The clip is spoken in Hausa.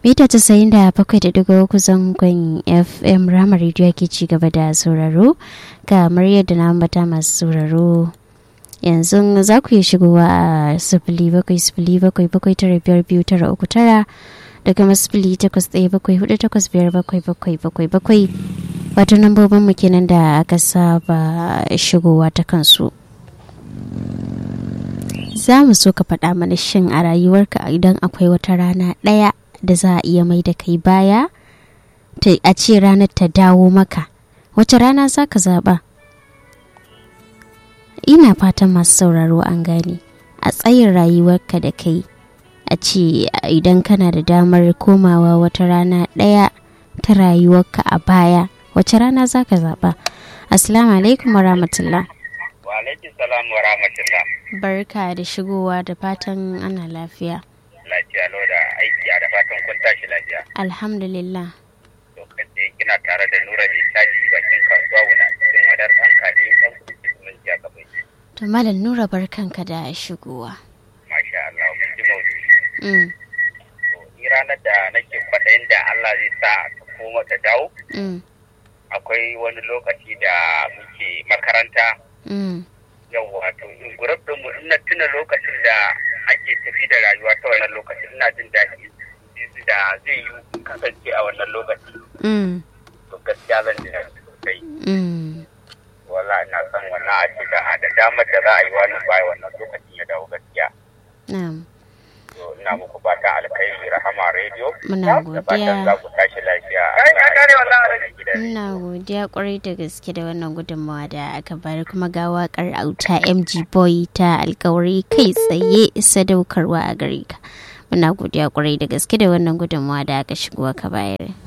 mita casa'in da bakwai da digo uku zangon fm rama rediyo ke ci gaba da sauraro kamar yadda na ambata masu sauraro yanzu za ku iya shigowa a sifili bakwai sifili bakwai bakwai tara biyar biyu tara uku tara da kuma sifili takwas ɗaya bakwai hudu takwas biyar bakwai bakwai bakwai bakwai wato lambobin mu kenan da aka saba shigowa ta kansu za mu so ka faɗa mana shin a rayuwarka idan akwai wata rana ɗaya da za a iya mai da kai baya a ce ranar ta dawo maka wace rana za ka zaɓa ina fatan masu sauraro an gane a tsayin rayuwarka da kai a ce idan kana da damar komawa wata rana ɗaya ta rayuwarka a baya wace rana za ka zaɓa assalamu alaikum wa rahmatullah wa alaikum salam wa rahmatullah barka da shigowa da fatan ana lafiya lafiya lau da aiki da fatan kun tashi lafiya alhamdulillah lokacin kina tare da nura mai caji bakin kasuwa wuna cikin wadar ɗan kaji ɗan kuɗi mun ji aka bai to malam nura barkanka da shigowa masha Allah mun ji maudu'i mm. to ni ranar da nake kwaɗayin da Allah zai sa ta koma ta dawo Mm. akwai wani lokaci da muke makaranta Mm. yau wato in gurab din mu ina tuna lokacin da ake tafi da rayuwa ta wannan lokacin ina jin daɗi da zai yi kasance a wannan lokaci Mm. to gaskiya zan ji daɗi sosai Mm. wala ina son wannan a ce da da damar da za a yi wani baya wannan lokacin ya dawo gaskiya Na'am. to ina muku fatan alkhairi rahama radio Muna da fatan godiya. za ku tashi lafiya gidan Muna godiya kwarai da gaske da wannan gudunmawa da aka bari kuma ga wakar auta MG Boy ta alkawari kai tsaye sadaukarwa a gare ka. Muna godiya kwarai da gaske da wannan gudunmawa da aka shigo ka bayar.